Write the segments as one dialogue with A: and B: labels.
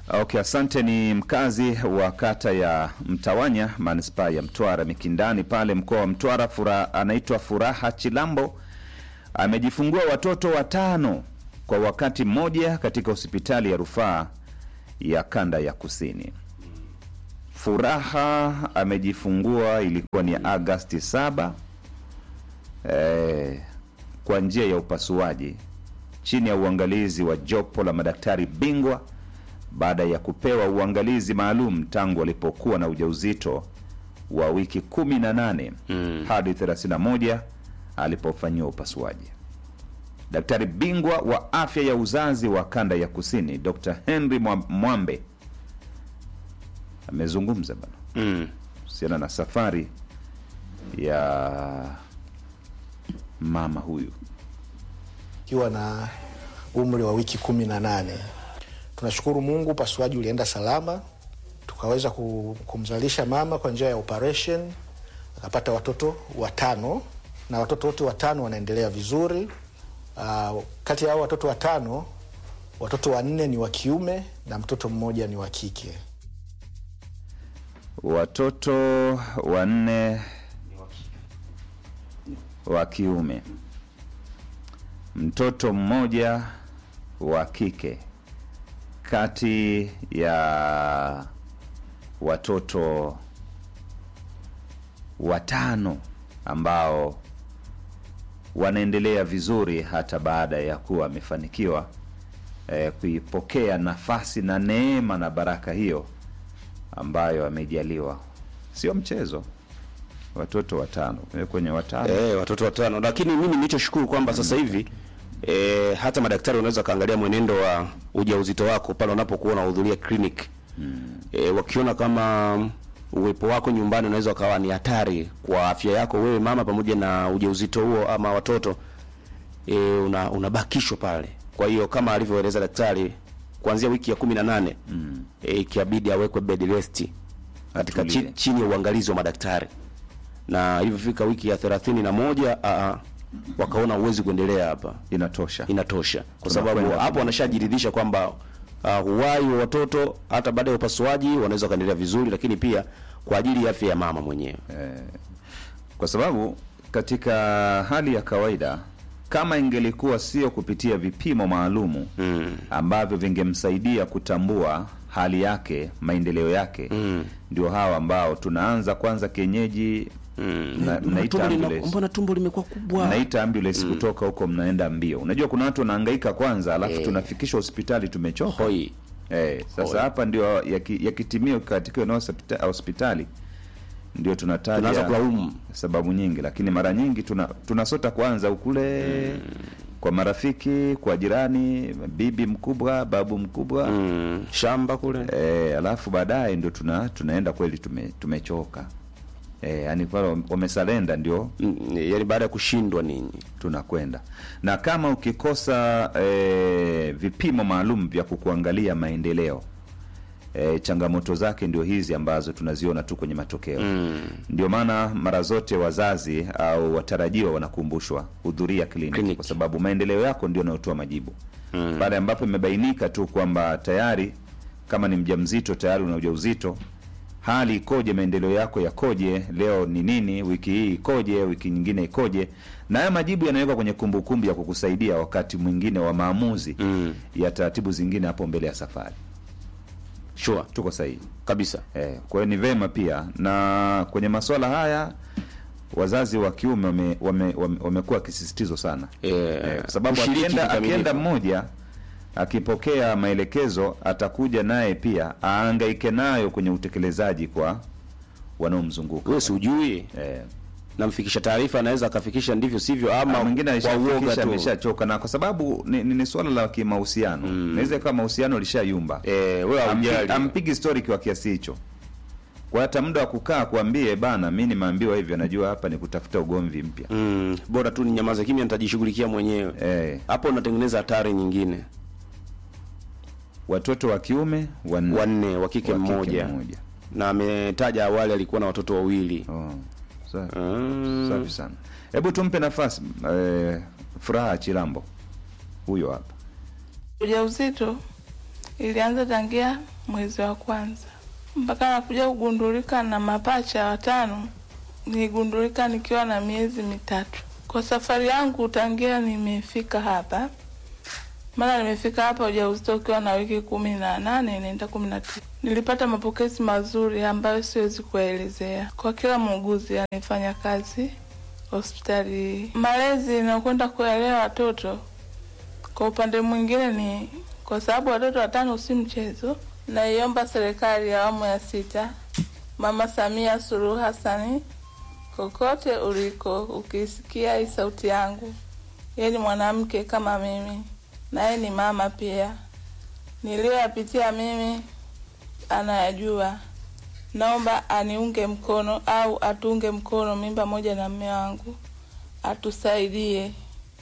A: Okay, asante. Ni mkazi wa kata ya Mtawanya, manispaa ya Mtwara Mikindani pale mkoa wa Mtwara. Fura, anaitwa Furaha Chilambo amejifungua watoto watano kwa wakati mmoja katika hospitali ya rufaa ya kanda ya Kusini. Furaha amejifungua ilikuwa ni Agasti 7 eh, kwa njia ya upasuaji chini ya uangalizi wa jopo la madaktari bingwa baada ya kupewa uangalizi maalum tangu alipokuwa na ujauzito wa wiki 18
B: Mm.
A: hadi 31 alipofanyiwa upasuaji. Daktari bingwa wa afya ya uzazi wa kanda ya kusini Dr. Henry Mwa- Mwambe amezungumza bana
B: Mm.
A: kuhusiana na safari ya mama huyu.
C: ikiwa na umri wa wiki kumi na nane. Tunashukuru Mungu, upasuaji ulienda salama, tukaweza ku- kumzalisha mama kwa njia ya operation, akapata watoto watano na watoto wote watano wanaendelea vizuri. Uh, kati ya hao watoto watano, watoto wanne ni wa kiume na mtoto mmoja ni wa kike.
A: Watoto wanne wa kiume, mtoto mmoja wa kike, kati ya watoto watano ambao wanaendelea vizuri hata baada ya kuwa amefanikiwa eh, kuipokea nafasi na neema na baraka hiyo ambayo amejaliwa. Sio mchezo, watoto watano Eh, kwenye watano
B: Eh, watoto watano, lakini mimi nilichoshukuru kwamba sasa hivi eh, hata madaktari wanaweza kaangalia mwenendo wa ujauzito wako pale unapokuwa unahudhuria clinic eh, wakiona kama uwepo wako nyumbani unaweza ukawa ni hatari kwa afya yako wewe mama pamoja na ujauzito huo ama watoto eh, una, unabakishwa pale. Kwa hiyo kama alivyoeleza daktari kuanzia wiki ya kumi na nane mm. eh, ikiabidi awekwe bed rest katika
A: Atulie.
B: chi, chini ya uangalizi wa madaktari na ilivyofika wiki ya thelathini na moja aa, wakaona uwezi kuendelea hapa,
A: inatosha.
B: inatosha, kwa
A: Tunakwenda
B: sababu hapo
A: kwenye-
B: wanashajiridhisha kwamba uh, uhai wa watoto hata baada ya upasuaji wanaweza wakaendelea vizuri, lakini pia kwa ajili ya afya ya mama mwenyewe.
A: kwa sababu katika hali ya kawaida kama ingelikuwa sio kupitia vipimo maalumu
B: Mm.
A: ambavyo vingemsaidia kutambua hali yake maendeleo yake
B: Mm.
A: ndio hawa ambao tunaanza kwanza kienyeji
B: Mm.
A: mna-
B: Mbona
A: mnaita
B: tumbo lina-
A: ambulance.
B: mbona tumbo limekuwa kubwa?
A: mnaita ambulance kutoka huko mnaenda mbio unajua kuna watu wanahangaika kwanza alafu
B: Eh.
A: tunafikisha hospitali tumechoka
B: Hoi.
A: Eh, sasa
B: Hoi.
A: hapa ndio yaki- yakitimia katika eneo hospita- hospitali ndio tunataja
B: Tunaanza kulaumu.
A: sababu nyingi, lakini mara nyingi tuna tunasota kwanza ukule kwa marafiki, kwa jirani, bibi mkubwa, babu mkubwa
B: Mm. Shamba kule
A: eh, alafu baadaye ndio tuna tunaenda kweli tume, tumechoka eh, yani pale wamesalenda ndio
B: Mm, yaani baada ya kushindwa ninyi
A: tunakwenda na kama ukikosa e, vipimo maalum vya kukuangalia maendeleo e, changamoto zake ndio hizi ambazo tunaziona tu kwenye matokeo
B: mm.
A: ndio maana mara zote wazazi au watarajiwa wanakumbushwa hudhuria kliniki
B: Kliniki.
A: kwa sababu maendeleo yako ndio yanayotoa majibu mm. pale ambapo imebainika tu kwamba tayari kama ni mjamzito tayari una ujauzito hali ikoje maendeleo yako yakoje leo ni nini wiki hii ikoje wiki nyingine ikoje na haya majibu yanawekwa kwenye kumbukumbu ya kukusaidia wakati mwingine wa maamuzi
B: Mm.
A: ya taratibu zingine hapo mbele ya safari
B: Sure.
A: tuko sahihi
B: kabisa
A: Eh, kwa hiyo ni vema pia na kwenye masuala haya wazazi wa kiume wamekuwa wame, wame, wamekuwa wakisisitizwa sana
B: Eh,
A: eh, kwa sababu
B: kushiriki
A: akienda,
B: kikamilifu.
A: akienda mmoja akipokea maelekezo atakuja naye pia aangaike nayo kwenye utekelezaji kwa wanaomzunguka
B: wewe si ujui
A: eh,
B: namfikisha taarifa anaweza akafikisha ndivyo sivyo
A: ama
B: ama
A: mwingine
B: kwa uoga
A: alishafikisha
B: tu
A: ameshachoka na kwa sababu ni, ni, ni swala la kimahusiano inaweza ikawa mahusiano lishayumba
B: eh, wewe
A: Ampi-
B: haujali
A: ampigi story kwa kiasi hicho kwa hata muda wa kukaa kuambie bana mi nimeambiwa hivyo najua hapa ni kutafuta ugomvi mpya
B: mm, bora tu ni nyamaza kimya nitajishughulikia mwenyewe
A: eh,
B: hapo unatengeneza hatari nyingine
A: watoto wa kiume wanne
B: wanne wa kike
A: wa kike
B: mmoja
A: mmoja.
B: na ametaja awali alikuwa na watoto wawili
A: Oh, safi,
B: mm.
A: safi sana hebu tumpe nafasi eh, furaha chilambo huyo hapa
D: ujauzito ilianza tangia mwezi wa kwanza mpaka nakuja kugundulika na mapacha watano. Niligundulika nikiwa na miezi mitatu. Kwa safari yangu tangia nimefika hapa, maana nimefika hapa ujauzito ukiwa na wiki kumi na nane inaenda kumi na tisa. Nilipata mapokezi mazuri ambayo siwezi kuyaelezea kwa kila muuguzi anayefanya kazi hospitali. Malezi nakwenda kuelewa watoto kwa upande mwingine ni kwa sababu watoto watano si mchezo. Naiomba serikali ya awamu ya sita, Mama Samia Suluhu Hassani, kokote uliko, ukisikia hii sauti yangu, yeye ni mwanamke kama mimi, naye ni mama pia. Niliyoyapitia mimi anayajua. Naomba aniunge mkono au atunge mkono mimi pamoja na mme wangu, atusaidie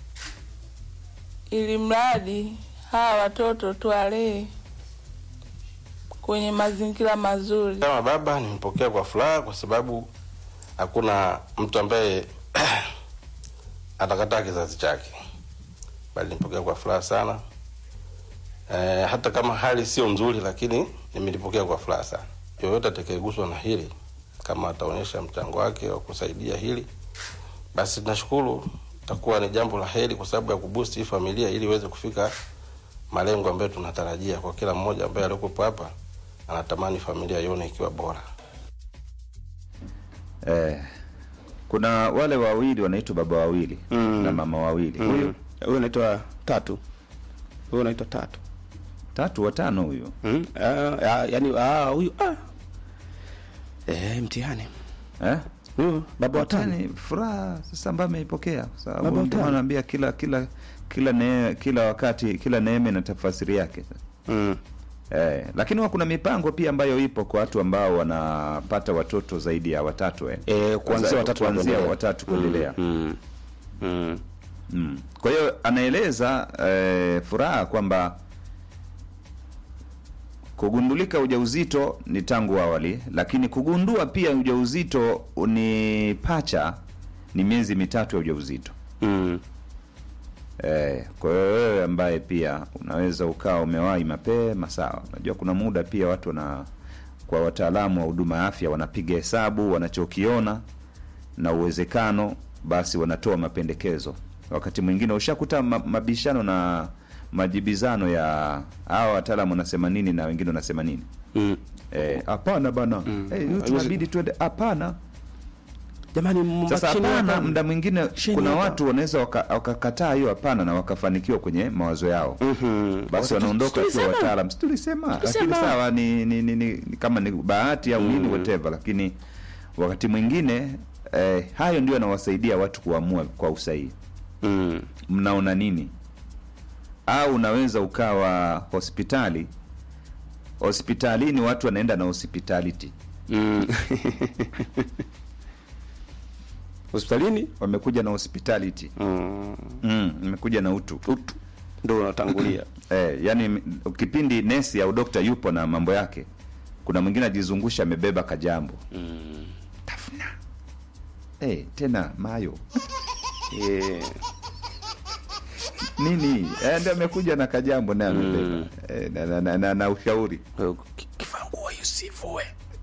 D: ili mradi hawa watoto tuwalee kwenye mazingira mazuri.
E: Kama baba nimepokea kwa furaha, kwa sababu hakuna mtu ambaye atakataa kizazi chake, bali nimepokea kwa furaha sana. E, hata kama hali sio nzuri, lakini nimelipokea kwa furaha sana. Yoyote atakayeguswa na hili, kama ataonyesha mchango wake wa kusaidia hili, basi tunashukuru, itakuwa ni jambo la heri, kwa sababu ya kuboost hii familia ili iweze kufika malengo ambayo tunatarajia kwa kila mmoja ambaye alikuwepo hapa anatamani familia ione ikiwa bora.
A: Eh, kuna wale wawili wanaitwa baba wawili
B: Mm.
A: na mama wawili.
B: Huyu
A: Huyu
B: huyu anaitwa Tatu, huyu anaitwa Tatu.
A: tatu watano huyu.
B: Mm? Ah, ah, yani ah, huyu ah. Eh, mtihani
A: Eh?
B: huyu baba watani
A: Watani furaha sasa ambayo ameipokea kwa sababu
B: Baba
A: ndio
B: watano.
A: anaambia kila kila kila ne, kila wakati kila neema na tafasiri yake.
B: mm.
A: Eh, lakini huwa kuna mipango pia ambayo ipo kwa watu ambao wanapata watoto zaidi ya watatu eh.
B: Eh, kuanzia
A: Sasa,
B: watatu na
A: kuanzia
B: kuendelea.
A: watatu kuendelea.
B: Mm. Mm.
A: Mm. Kwa hiyo anaeleza eh, furaha kwamba kugundulika ujauzito ni tangu awali, lakini kugundua pia ujauzito ni pacha ni miezi mitatu ya ujauzito.
B: Mm.
A: Eh, kwa hiyo wewe ambaye pia unaweza ukawa umewahi mapema sawa. Unajua kuna muda pia watu wana kwa wataalamu wa huduma ya afya wanapiga hesabu wanachokiona na uwezekano, basi wanatoa mapendekezo. Wakati mwingine ushakuta ma, mabishano na majibizano ya hawa wataalamu wanasema nini na wengine wanasema nini.
B: Mm.
A: Eh, hapana bana. Eh, hiyo tunabidi tuende hapana.
B: Jamani,
A: Sasa
B: mbakisheni
A: hapana,
B: hapa.
A: muda mwingine
B: Chini
A: kuna
B: hapa.
A: watu wanaweza waka- wakakataa hiyo hapana na wakafanikiwa kwenye mawazo yao.
B: Mhm.
A: Basi
B: Watu-
A: wanaondoka tu
B: tulisema.
A: wataalam, si tulisema, lakini
B: Tulisema.
A: sawa ni, ni, ni, ni, ni kama ni bahati au nini whatever, lakini wakati mwingine eh, hayo ndio yanawasaidia watu kuamua kwa usahihi.
B: Mm.
A: Mnaona nini? Au unaweza ukawa hospitali hospitalini, watu wanaenda na hospitality,
B: Mm. hospitalini
A: wamekuja na hospitality
B: mm.
A: mm, wamekuja na utu
B: utu ndo unatangulia
A: Eh, yani m- kipindi nesi au dokta yupo na mambo yake, kuna mwingine ajizungusha amebeba kajambo tafuna eh, tena mayo
B: Eh,
A: nini eh, ndio amekuja na kajambo naye amebeba eh, na, na, na, na, na ushauri
B: ki- kivaa nguo isivue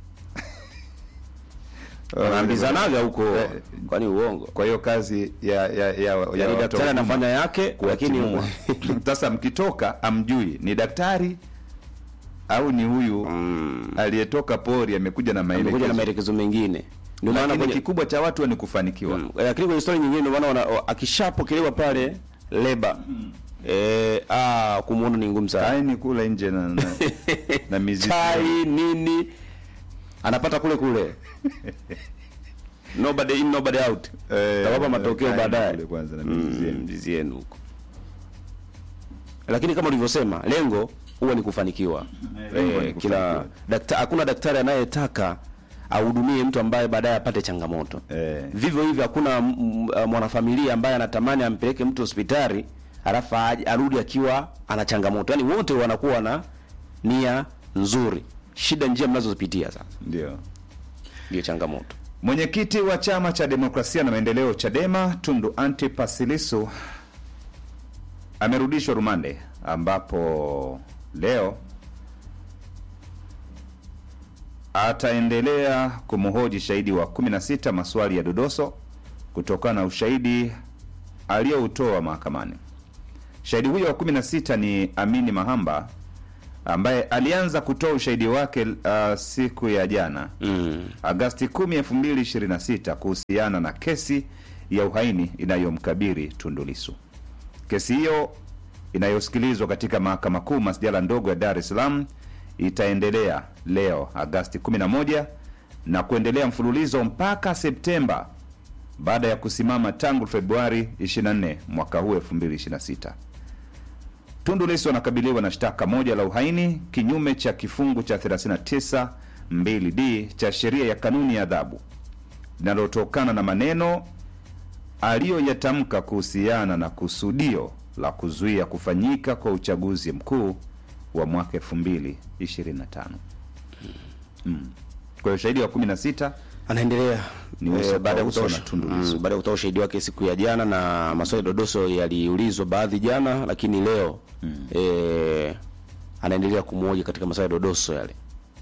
B: wanaambizanaga huko
A: Eh,
B: kwani uongo
A: kwa hiyo kazi ya ya ya, ya
B: yani
A: watu
B: daktari
A: wa huduma
B: anafanya yake lakini
A: kuwatimua. Sasa mkitoka amjui ni daktari au ni huyu aliyetoka pori amekuja na
B: amekuja na
A: maelekezo,
B: maelekezo mengine ndio maana
A: lakini
B: kwenye
A: kikubwa cha watu ni kufanikiwa.
B: Mm, lakini kwenye story nyingine ndio maana wana- wa- akishapokelewa pale leba eh, ah, kumuona ni ngumu sana
A: kaeni kule nje na, na, na mizizi
B: chai nini anapata kule kule nobody in nobody out
A: Eh,
B: tawapa matokeo
A: kaeni
B: baadaye
A: kule kwanza na
B: Mm,
A: mizizi yenu.
B: mizizi yenu huko lakini kama ulivyosema lengo huwa ni kufanikiwa
A: lengo ni
B: eh, kila
A: kufanikiwa.
B: dakta, hakuna daktari anayetaka ahudumie mtu ambaye baadaye apate changamoto
A: Eh.
B: vivyo hivyo hakuna m- m- uh, mwanafamilia ambaye anatamani ampeleke mtu hospitali alafu aje- arudi akiwa ana changamoto yaani wote wanakuwa na nia nzuri shida njia mnazozipitia sasa
A: Ndio.
B: ndio changamoto
A: Mwenyekiti wa chama cha demokrasia na maendeleo Chadema Tundu Antipas Lissu amerudishwa rumande, ambapo leo ataendelea kumhoji shahidi wa 16 maswali ya dodoso kutokana na ushahidi aliyoutoa mahakamani. Shahidi huyo wa 16 ni Amini Mahamba ambaye alianza kutoa ushahidi wake uh, siku ya jana
B: Mm.
A: Agasti 10, 2026 kuhusiana na kesi ya uhaini inayomkabiri Tundu Lissu. Kesi hiyo inayosikilizwa katika mahakama kuu masjala ndogo ya Dar es Salaam itaendelea leo Agasti 11 na kuendelea mfululizo mpaka Septemba baada ya kusimama tangu Februari 24 mwaka huu 2026. Tundu Lissu anakabiliwa na shtaka moja la uhaini kinyume cha kifungu cha 39 2d cha sheria ya kanuni ya adhabu linalotokana na maneno aliyoyatamka kuhusiana na kusudio la kuzuia kufanyika kwa uchaguzi mkuu wa mwaka 2025. Mm. Kwa hiyo shahidi wa 16
B: anaendelea
A: Ni
B: eh,
A: uso
B: baada ya
A: kwa uso
B: kutoa
A: na Tundu Lissu.
B: mm, baada ya kutoa ushahidi wake siku ya jana, na maswali dodoso yaliulizwa baadhi jana, lakini leo eh, anaendelea kumhoji katika maswali dodoso yale.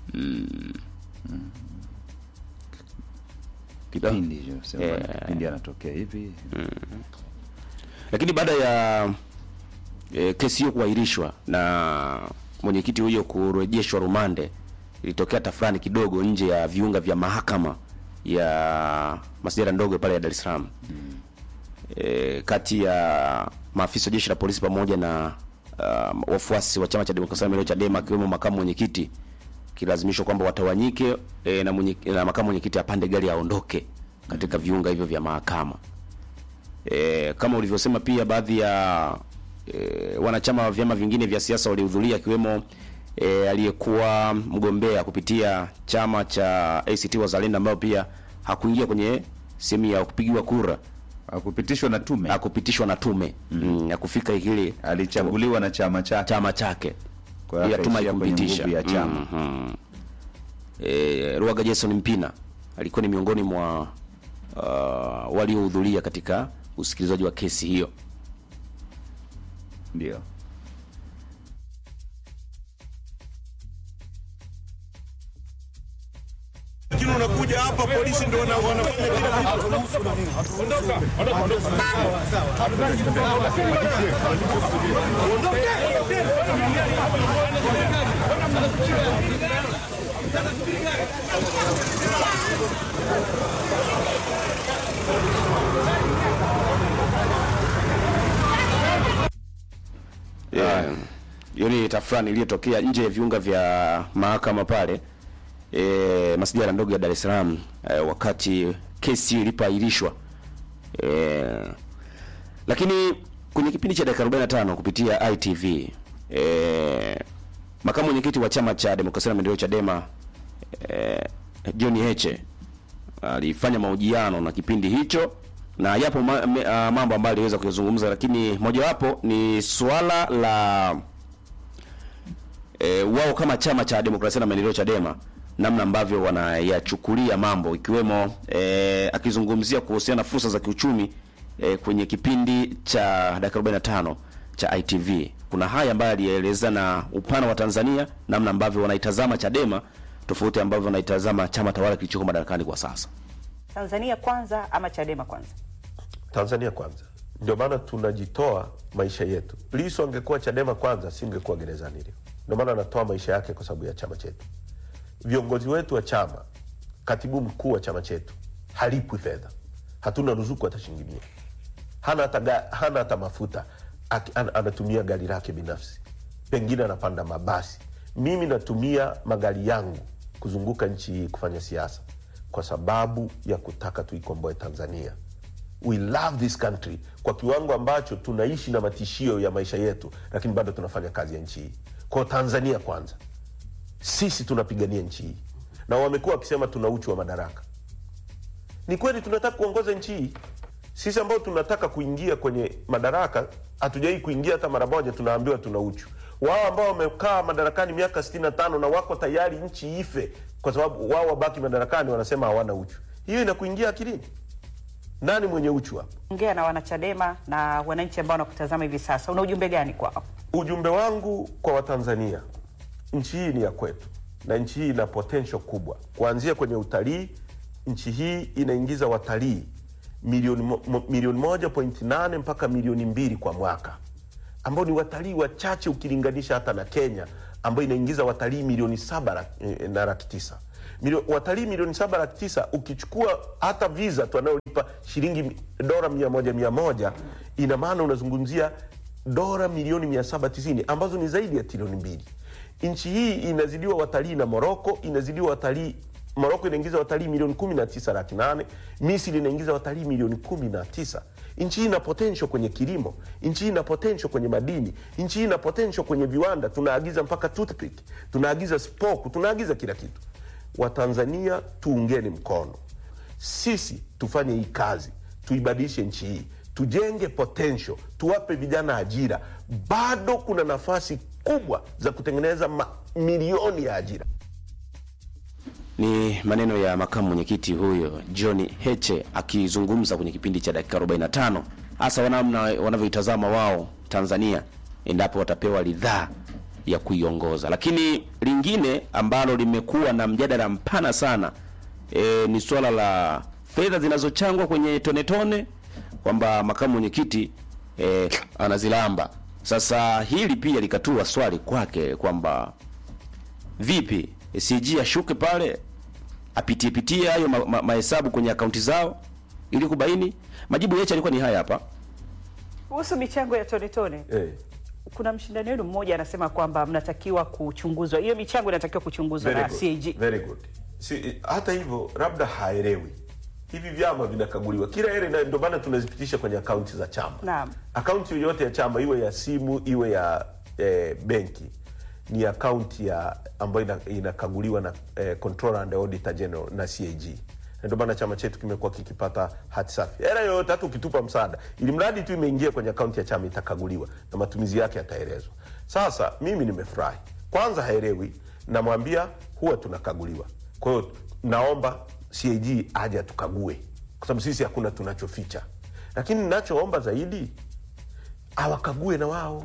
A: kipindi hicho sema
B: Eh.
A: kipindi anatokea hivi
B: Lakini baada ya e, kesi hiyo kuahirishwa na mwenyekiti huyo kurejeshwa rumande, ilitokea tafrani kidogo nje ya viunga vya mahakama ya masjala ndogo pale ya Dar es Salaam e, kati ya maafisa wa jeshi la polisi pamoja na uh, wafuasi wa chama cha demokrasia na maendeleo Chadema, akiwemo makamu mwenyekiti kilazimishwa kwamba watawanyike e, na, mwenye, na makamu mwenyekiti apande gari aondoke katika viunga hivyo vya mahakama. E, kama ulivyosema pia baadhi ya e, wanachama wa vyama vingine vya siasa walihudhuria akiwemo e, aliyekuwa mgombea kupitia chama cha ACT Wazalendo ambayo pia hakuingia kwenye sehemu ya kupigiwa kura,
A: akupitishwa na tume
B: hakupitishwa na tume mm. ya kufika kile
A: alichaguliwa na chama chake
B: chama chake
A: Kwa hiyo
B: ila tume
A: akaishia kwenye
B: haikumpitisha
A: nguvu ya chama.
B: Mhm. E, Ruaga Jason Mpina alikuwa ni miongoni mwa uh, waliohudhuria katika usikilizaji wa kesi hiyo.
A: ndio
F: lakini unakuja hapa polisi ndio wana- wanafanya kila kitu.
B: Yeah. Hiyo ni tafrani iliyotokea nje ya viunga vya mahakama pale e, masijara ndogo ya Dar es Salaam e, wakati kesi ilipoahirishwa e, lakini kwenye kipindi cha dakika 45 kupitia ITV e, makamu mwenyekiti wa chama cha demokrasia na maendeleo Chadema e, John Heche alifanya mahojiano na kipindi hicho na yapo ma, me, uh, mambo ambayo aliweza kuyazungumza, lakini mojawapo ni swala la e, wao kama chama cha demokrasia na maendeleo Chadema, namna ambavyo wanayachukulia mambo ikiwemo e, akizungumzia kuhusiana na fursa za kiuchumi e, kwenye kipindi cha dakika 45 cha ITV. Kuna haya ambayo alieleza na upana wa Tanzania, namna ambavyo wanaitazama Chadema tofauti ambavyo wanaitazama chama tawala kilichoko madarakani kwa sasa.
G: Tanzania kwanza ama Chadema kwanza?
F: Tanzania kwanza, ndio maana tunajitoa maisha yetu. Lissu angekuwa Chadema kwanza, singekuwa gerezani leo. Ndio maana anatoa maisha yake kwa sababu ya chama chetu. Viongozi wetu wa chama, katibu mkuu wa chama chetu halipwi fedha, hatuna ruzuku hata shilingi mia, hana hata, ga- hana hata mafuta Aki- an, anatumia gari lake binafsi, pengine anapanda mabasi. Mimi natumia magari yangu kuzunguka nchi hii kufanya siasa kwa sababu ya kutaka tuikomboe Tanzania. We love this country kwa kiwango ambacho tunaishi na matishio ya maisha yetu, lakini bado tunafanya kazi ya nchi hii. Kwa Tanzania kwanza, sisi tunapigania nchi hii, na wamekuwa wakisema tuna uchu wa madaraka. Ni kweli tunataka kuongoza nchi hii. Sisi ambao tunataka kuingia kwenye madaraka hatujawai kuingia hata mara moja, tunaambiwa tuna uchu. Wao ambao wamekaa madarakani miaka 65 na wako tayari nchi ife kwa sababu wao wabaki madarakani, wanasema hawana uchu. Hiyo inakuingia akilini? Nani mwenye uchu hapa?
G: Ongea na wanachadema na wananchi ambao wanakutazama hivi sasa, una ujumbe gani kwao?
F: Ujumbe wangu kwa Watanzania, nchi hii ni ya kwetu, na nchi hii ina potential kubwa kuanzia kwenye utalii. Nchi hii inaingiza watalii milioni, mo, mo- milioni moja point nane mpaka milioni mbili kwa mwaka ambao ni watalii wachache ukilinganisha hata na Kenya ambayo inaingiza watalii milioni saba laki- eh, na laki tisa Milio, watalii milioni saba laki tisa ukichukua hata visa tu anayolipa shilingi mi- dola mia moja mia moja ina maana unazungumzia dola milioni mia saba tisini ambazo ni zaidi ya trilioni mbili nchi hii inazidiwa watalii na moroko inazidiwa watalii moroko inaingiza watalii milioni kumi na tisa laki nane misri inaingiza watalii milioni kumi na tisa nchi hii ina potential kwenye kilimo nchi hii ina potential kwenye madini nchi hii ina potential kwenye viwanda tunaagiza mpaka toothpick tunaagiza spoku tunaagiza kila kitu watanzania tuungeni mkono sisi tufanye hii kazi tuibadilishe nchi hii tujenge potential tuwape vijana ajira bado kuna nafasi kubwa za kutengeneza mamilioni ya ajira
B: Ni maneno ya makamu mwenyekiti huyo John Heche akizungumza kwenye kipindi cha dakika 45 hasa wanamna wanavyoitazama wao Tanzania endapo watapewa ridhaa ya kuiongoza. Lakini lingine ambalo limekuwa na mjadala mpana sana e, ni swala la fedha zinazochangwa kwenye tone tone kwamba makamu mwenyekiti e, anazilamba. Sasa hili pia likatua swali kwake kwamba vipi CG ashuke pale apitie pitie hayo mahesabu ma, mahesabu kwenye akaunti zao ili kubaini. Majibu yetu yalikuwa ni haya hapa.
G: Kuhusu michango ya tone tone,
F: eh.
G: kuna mshindani wenu mmoja anasema kwamba mnatakiwa kuchunguzwa, hiyo michango inatakiwa kuchunguzwa
F: Very
G: na
F: good.
G: CAG.
F: Very good. Si, hata hivyo labda haelewi hivi vyama vinakaguliwa kila heri, na ndio maana tunazipitisha kwenye akaunti za chama.
G: Naam.
F: Akaunti yoyote ya chama iwe ya simu iwe ya eh, benki ni akaunti ya ambayo ina, inakaguliwa na eh, Controller and Auditor General na CAG. Na Ndio maana chama chetu kimekuwa kikipata hati safi. Hela yoyote hata ukitupa msaada, ili mradi tu imeingia kwenye akaunti ya chama itakaguliwa na matumizi yake yataelezwa. Sasa mimi nimefurahi, kwanza haelewi, namwambia huwa tunakaguliwa. Kwa hiyo naomba CAG aje atukague, kwa sababu sisi hakuna tunachoficha, lakini ninachoomba zaidi awakague na wao,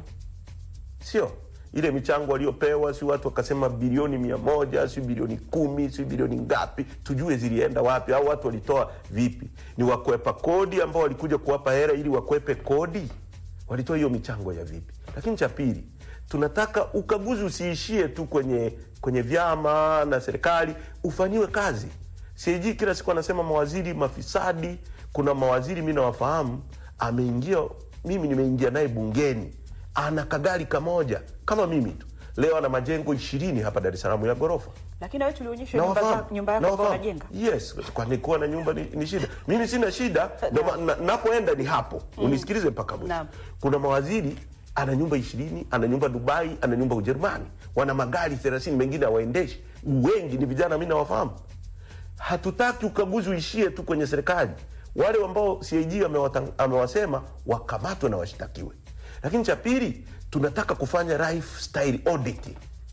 F: sio ile michango waliopewa, si watu wakasema bilioni mia moja si bilioni kumi si bilioni ngapi, tujue zilienda wapi au watu walitoa vipi? Ni wakwepa kodi ambao walikuja kuwapa hela ili wakwepe kodi, walitoa hiyo michango ya vipi? Lakini cha pili, tunataka ukaguzi usiishie tu kwenye kwenye vyama na serikali, ufanyiwe kazi. CAG kila siku anasema mawaziri mafisadi. Kuna mawaziri mi nawafahamu, ameingia, mimi nimeingia naye bungeni, ana kagari kamoja kama mimi tu, leo ana majengo ishirini hapa Dar es Salaam ya ghorofa.
G: Lakini wewe tulionyeshwa nyumba,
F: Nawafahamu.
G: za- nyumba yako ambayo
F: Nawafahamu.
G: unajenga.
F: Yes, kwani kuwa na nyumba ni, ni shida? Mimi sina shida, ndio ma- na- napoenda ni hapo. Unisikilize mpaka mwisho.
G: Naam.
F: Kuna mawaziri ana nyumba ishirini, ana nyumba Dubai, ana nyumba Ujerumani, wana magari thelathini, mengine hawaendeshi. Wengi ni vijana, mi nawafahamu. Hatutaki ukaguzi uishie tu kwenye serikali. Wale ambao CAG amewata- amewasema wakamatwe na washtakiwe. Lakini cha pili, tunataka kufanya lifestyle audit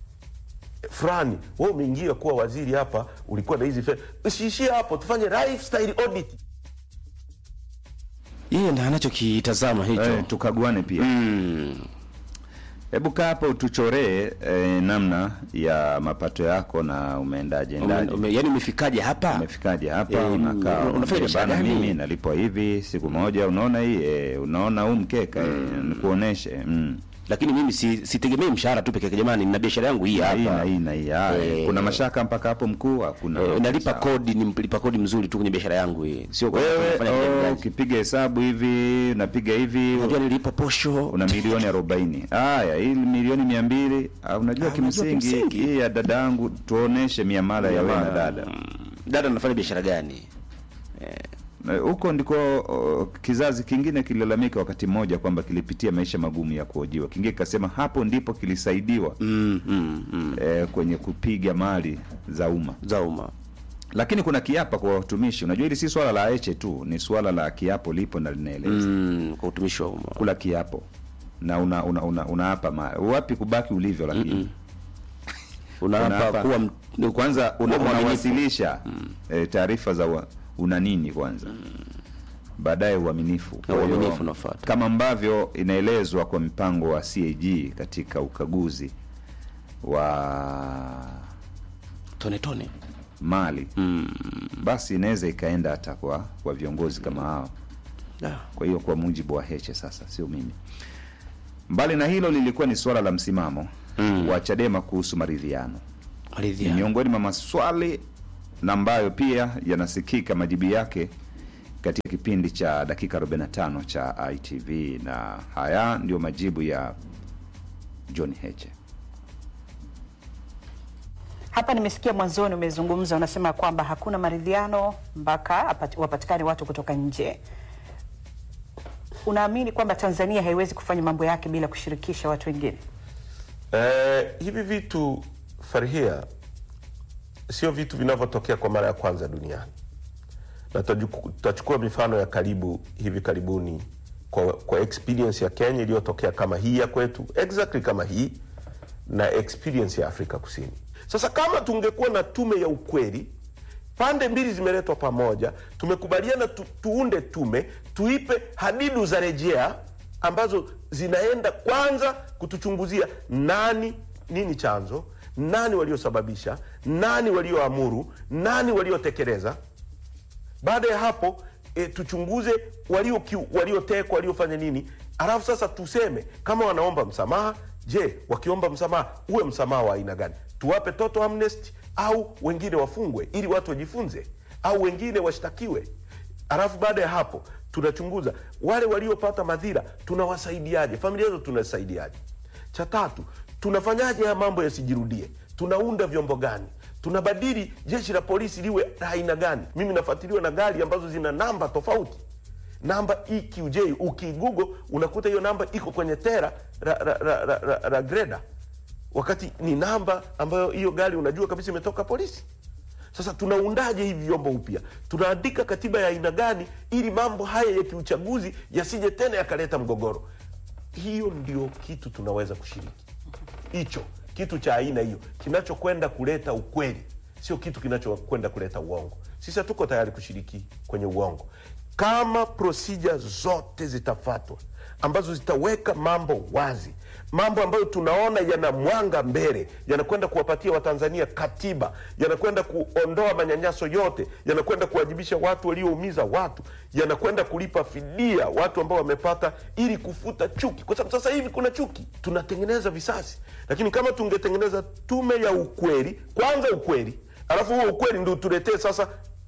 F: fulani. Wewe umeingia kuwa waziri hapa, ulikuwa na hizi fedha, usiishie hapo, tufanye lifestyle audit.
B: Yeye ndiye anachokitazama hicho.
A: Eh, tukaguane pia hebu kaa hapo utuchoree eh, namna ya mapato yako na umeendaje
B: Ume,
A: endaje
B: ume, yani umefikaje hapa?
A: umefikaje hapa
B: Eh,
A: unakaa
B: una- unafanya
A: unaambia,
B: biashara
A: bana
B: gani?
A: mimi nalipwa hivi siku moja unaona hii eh, unaona huu mkeka eh, nikuoneshe mm.
B: Lakini mimi si, sitegemei mshahara tu peke yake jamani, nina biashara yangu hii
A: Na hii na
B: hapa.
A: hii na hii ah,
B: Eh.
A: kuna mashaka mpaka hapo mkuu hakuna
B: Eh, nalipa
A: Sawa.
B: kodi, ni mlipa kodi mzuri tu kwenye biashara yangu hii. Sio kwa
A: wewe
B: kufanya
A: oh,
B: kijamii.
A: ukipiga hesabu hivi unapiga hivi
B: Unajua nilipa posho.
A: una milioni arobaini haya hii milioni mia mbili ah, unajua
B: Ah, unajua
A: kimsingi
B: kimsingi.
A: hii ya dada yangu tuoneshe miamala ya wewe na dada
B: Dada anafanya biashara gani?
A: Na huko ndiko o, kizazi kingine kililalamika wakati mmoja kwamba kilipitia maisha magumu ya kuojiwa kingine kikasema hapo ndipo kilisaidiwa
B: Mm, mm, mm.
A: eh, kwenye kupiga mali za umma
B: Za umma.
A: lakini kuna kiapa kwa watumishi unajua hili si swala la eche tu ni swala la kiapo lipo na linaeleza
B: Mm, kwa utumishi wa umma.
A: kula kiapo na una una, una, unaapa ma wapi kubaki ulivyo lakini
B: Unaapa
A: Unaapa-
B: kuwa m-
A: kwanza una,
B: kuwa mwaminifu.
A: unawasilisha eh, taarifa za wa, una nini kwanza baadaye uaminifu Kwa hiyo,
B: uaminifu unafuata.
A: kama ambavyo inaelezwa kwa mpango wa CAG katika ukaguzi wa
B: tone tone
A: mali basi inaweza ikaenda hata kwa kwa viongozi kama hao
B: Da.
A: kwa hiyo kwa mujibu wa Heche sasa sio mimi mbali na hilo lilikuwa ni suala la msimamo
B: Mm.
A: wa Chadema kuhusu maridhiano ni
B: Maridhiano.
A: miongoni mwa maswali na ambayo pia yanasikika majibu yake katika kipindi cha dakika 45 cha ITV na haya ndio majibu ya John Heche.
G: Hapa nimesikia mwanzoni umezungumza, unasema kwamba hakuna maridhiano mpaka apati- wapatikane watu kutoka nje. Unaamini kwamba Tanzania haiwezi kufanya mambo yake bila kushirikisha watu wengine?
F: Eh, hivi vitu Farhia, sio vitu vinavyotokea kwa mara ya kwanza duniani, na tutajuku- tutachukua mifano ya karibu hivi karibuni kwa, kwa experience ya Kenya iliyotokea kama hii ya kwetu, exactly kama hii na experience ya Afrika Kusini. Sasa kama tungekuwa na tume ya ukweli, pande mbili zimeletwa pamoja, tumekubaliana tu, tuunde tume, tuipe hadidu za rejea ambazo zinaenda kwanza kutuchunguzia nani, nini chanzo, nani waliosababisha, nani walioamuru, nani waliotekeleza baada ya hapo e, tuchunguze waliokiu- waliotekwa waliofanya nini alafu sasa tuseme kama wanaomba msamaha je wakiomba msamaha uwe msamaha wa aina gani tuwape total amnesty au wengine wafungwe ili watu wajifunze au wengine washtakiwe alafu baada ya hapo tunachunguza wale waliopata madhira tunawasaidiaje familia hizo tunasaidiaje cha tatu tunafanyaje haya mambo yasijirudie tunaunda vyombo gani tunabadili jeshi la polisi liwe la aina gani mimi nafuatiliwa na gari ambazo zina namba tofauti namba eqj ukigugo unakuta hiyo namba iko kwenye tera la, la, la, la, la, la greda wakati ni namba ambayo hiyo gari unajua kabisa imetoka polisi sasa tunaundaje hivi vyombo upya tunaandika katiba ya aina gani ili mambo haya ya kiuchaguzi yasije tena yakaleta mgogoro hiyo ndio kitu tunaweza kushiriki hicho kitu cha aina hiyo kinachokwenda kuleta ukweli sio kitu kinachokwenda kuleta uongo sisi hatuko tayari kushiriki kwenye uongo kama procedure zote zitafatwa ambazo zitaweka mambo wazi mambo ambayo tunaona yana mwanga mbele yanakwenda kuwapatia watanzania katiba yanakwenda kuondoa manyanyaso yote yanakwenda kuwajibisha watu walioumiza watu yanakwenda kulipa fidia watu ambao wamepata ili kufuta chuki kwa sababu sasa hivi kuna chuki tunatengeneza visasi lakini kama tungetengeneza tume ya ukweli kwanza ukweli alafu huo ukweli ndio tuletee sasa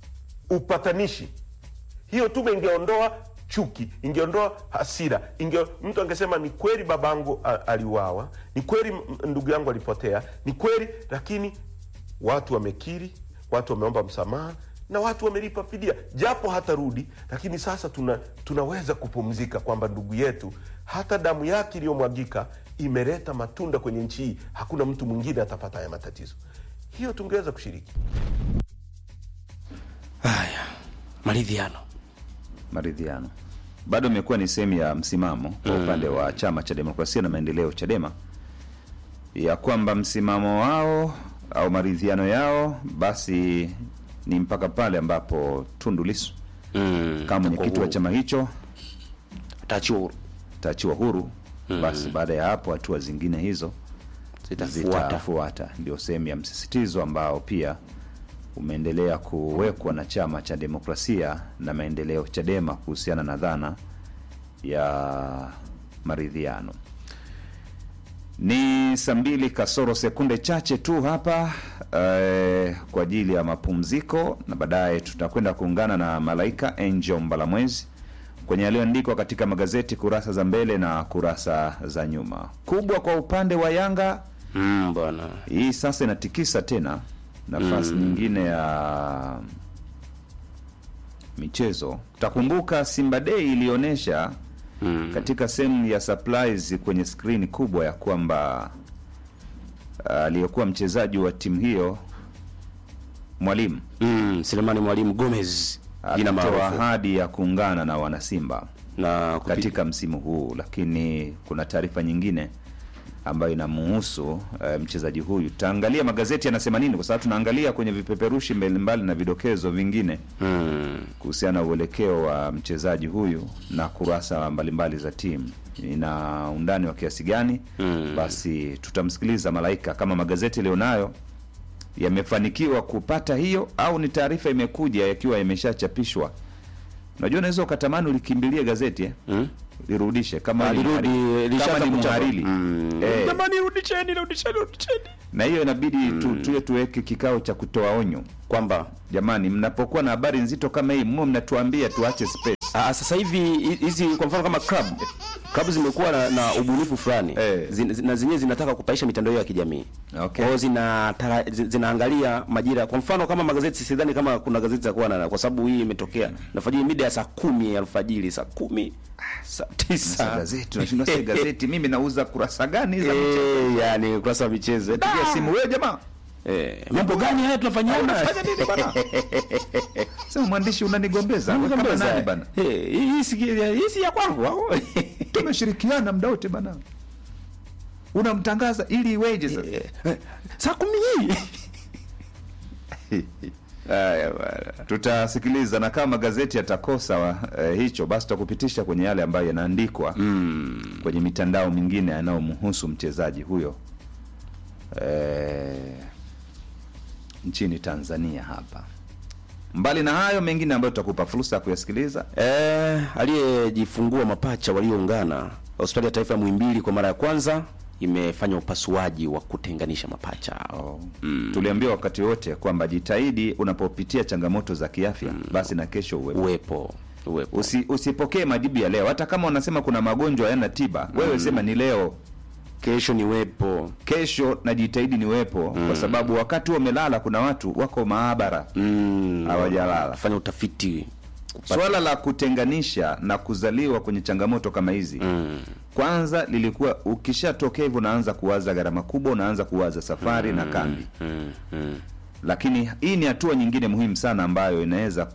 F: upatanishi hiyo tume ingeondoa chuki ingeondoa hasira inge, mtu angesema ni kweli babangu a- aliuawa ni kweli m- ndugu yangu alipotea ni kweli lakini watu wamekiri watu wameomba msamaha na watu wamelipa fidia japo hatarudi lakini sasa tuna, tunaweza kupumzika kwamba ndugu yetu hata damu yake iliyomwagika imeleta matunda kwenye nchi hii hakuna mtu mwingine atapata haya matatizo hiyo tungeweza kushiriki
B: Haya, maridhiano.
A: maridhiano bado imekuwa ni sehemu ya msimamo kwa upande wa chama cha demokrasia na maendeleo chadema ya kwamba msimamo wao au maridhiano yao basi ni mpaka pale ambapo tundu lisu
B: Mm,
A: kama mwenyekiti wa
B: huru.
A: chama hicho
B: Atachiwa huru.
A: taachiwa huru basi baada ya hapo hatua zingine hizo
B: Zitafuata.
A: zitafuata ndio sehemu ya msisitizo ambao pia umeendelea kuwekwa na chama cha demokrasia na maendeleo chadema kuhusiana na dhana ya maridhiano ni saa mbili kasoro sekunde chache tu hapa eh, kwa ajili ya mapumziko na baadaye tutakwenda kuungana na malaika angel mbalamwezi kwenye yaliyoandikwa katika magazeti kurasa za mbele na kurasa za nyuma kubwa kwa upande wa yanga
B: Mm, bwana.
A: hii sasa inatikisa tena nafasi nyingine ya michezo utakumbuka simba day ilionyesha
B: Mm.
A: katika sehemu ya supplies kwenye skrini kubwa ya kwamba ah, aliyekuwa mchezaji wa timu hiyo mwalimu
B: Mm, Selemani Mwalimu Gomez jina
A: alitoa
B: maarufu
A: ahadi ya kuungana na wanasimba
B: na kupi-
A: katika msimu huu lakini kuna taarifa nyingine ambayo inamuhusu eh, mchezaji huyu tutaangalia magazeti yanasema nini kwa sababu tunaangalia kwenye vipeperushi mbalimbali na vidokezo vingine
B: mm,
A: kuhusiana na uelekeo wa mchezaji huyu na kurasa mbalimbali za timu ina undani wa kiasi gani
B: Mm.
A: basi tutamsikiliza malaika kama magazeti yaliyonayo yamefanikiwa kupata hiyo au ni taarifa imekuja yakiwa yameshachapishwa unajua unaweza ukatamani ulikimbilie gazeti eh?
B: Mm.
A: lirudishe kama
B: Ah,
A: ni
B: lirudi,
A: mhari-
B: lishaanza
A: kama ni
B: kuchapa.
A: mhariri
B: Mm.
A: eh,
B: Jamani, rudisheni, rudisheni, rudisheni.
A: na hiyo inabidi tu, tuwe tuweke kikao cha kutoa onyo
B: Kwamba
A: jamani mnapokuwa na habari nzito kama hii mwe mnatuambia tuache space
B: Ah, sasa hivi hi- hizi kwa mfano kama club club zimekuwa na, na ubunifu fulani
A: Eh.
B: Zin- zin- na zenyewe zinataka kupaisha mitandao ya kijamii
A: Okay.
B: Kwa hiyo zina, tara- zi- zinaangalia majira kwa mfano kama magazeti sidhani kama kuna gazeti za kuwa na kwa sababu hii imetokea nafajiri mida ya saa kumi ya alfajiri saa kumi saa
A: Sasa
B: tisa
A: gazeti unashindwa sasa gazeti mimi nauza kurasa gani za michezo
B: Eh, yani ukurasa wa michezo
A: pigia simu wewe jamaa
B: Eh, mambo gani haya tunafanyiana
A: unafanya nini bana sema mwandishi unanigombeza wewe kama
B: Ngombeza.
A: nani bana
B: Eh, hii si hii si ya kwangu au?
A: tumeshirikiana muda wote bana unamtangaza ili iweje sasa
B: Eh, saa kumi hii Haya bwana.
A: tutasikiliza na kama magazeti yatakosa wa, eh, hicho basi tutakupitisha kwenye yale ambayo yanaandikwa mm. kwenye mitandao mingine yanayomhusu mchezaji huyo eh, nchini Tanzania hapa. Mbali na hayo mengine ambayo tutakupa fursa ya kuyasikiliza
B: Eh, aliyejifungua mapacha walioungana hospitali ya taifa ya Muhimbili kwa mara ya kwanza imefanya upasuaji wa kutenganisha mapacha hao.
A: mm. tuliambiwa wakati wote kwamba jitahidi unapopitia changamoto za kiafya basi na kesho uwepo.
B: Uwepo uwepo
A: Usi, usipokee majibu ya leo hata kama unasema kuna magonjwa hayana tiba wewe sema ni leo
B: kesho ni wepo
A: kesho najitahidi niwepo kwa sababu wakati huo umelala kuna watu wako maabara
B: mm,
A: hawajalala
B: fanya utafiti kupata-
A: swala la kutenganisha na kuzaliwa kwenye changamoto kama hizi
B: mm,
A: kwanza lilikuwa ukishatokea hivyo unaanza kuwaza gharama kubwa unaanza kuwaza safari na kambi
B: mm, mm.
A: lakini hii ni hatua nyingine muhimu sana ambayo inaweza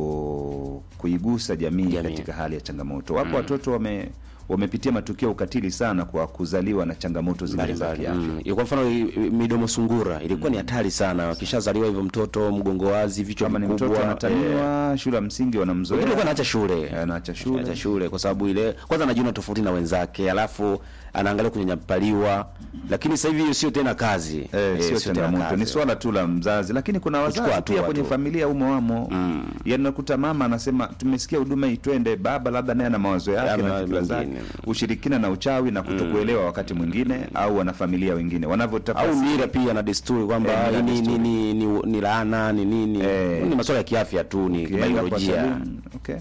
A: ku, kuigusa jamii,
B: Jamii.
A: katika hali ya changamoto wapo watoto wame wamepitia matukio ya ukatili sana kwa kuzaliwa na changamoto zingine za
B: mbalimbali
A: kiafya
B: mm. Kwa mfano i- i- midomo sungura ilikuwa ni hatari sana, akishazaliwa hivyo mtoto mgongo wazi, vichwa
A: kama ni mtoto
B: vikubwa,
A: anataniwa shule ya msingi
B: Wengine
A: wanamzoea
B: alikuwa anaacha shule
A: Eh, anaacha shule.
B: anaacha shule kwa sababu ile kwanza anajiona tofauti na wenzake, alafu anaangalia kunyanyapaliwa, lakini sasa hivi hiyo sio tena kazi
A: Eh,
B: Eh,
A: sio
B: tena
A: changamoto
B: kazi.
A: ni swala tu la mzazi lakini kuna wazazi
B: hatua
A: pia kwenye
B: tu.
A: familia umo wamo mm. yanakuta mama anasema tumesikia huduma itwende baba labda naye ana mawazo yake
B: Ama
A: na fikra zake
B: mengine.
A: ushirikina na uchawi na kutokuelewa wakati mwingine au wanafamilia wengine
B: au
A: wanavyotafasiri
B: mira pia na desturi kwamba
A: Eh, mila
B: hii ni, ni,
A: desturi.
B: ni, ni, ni laana ni nini
A: Eh.
B: ni masuala ya kiafya tu ni
A: Ukienda kwa
B: biolojia
A: saluni, okay.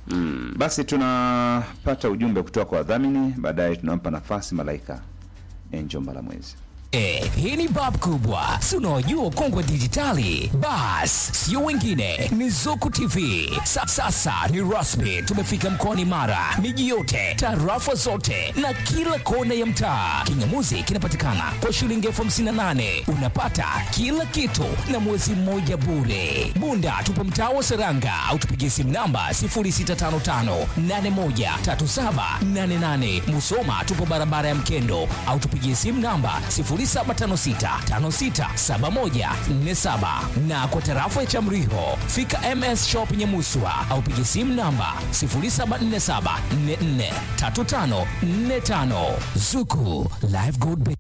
A: basi tunapata ujumbe kutoka kwa wadhamini baadaye tunampa nafasi malaika enjo mbalamwezi
H: Eh, hii ni bab kubwa si unaojua kongwe dijitali bas sio wengine ni zuku tv Sa, sasa ni rasmi tumefika mkoani mara miji yote tarafa zote na kila kona ya mtaa kingamuzi kinapatikana kwa shilingi elfu hamsini na nane unapata kila kitu na mwezi mmoja bure bunda tupo mtaa wa seranga au tupigie simu namba 0655813788 musoma tupo barabara ya mkendo au tupigie simu namba 0756567147 na kwa tarafa ya Chamriho fika MS Shop Nyamuswa au piga simu namba 0747443545 Zuku Live Gold Bank.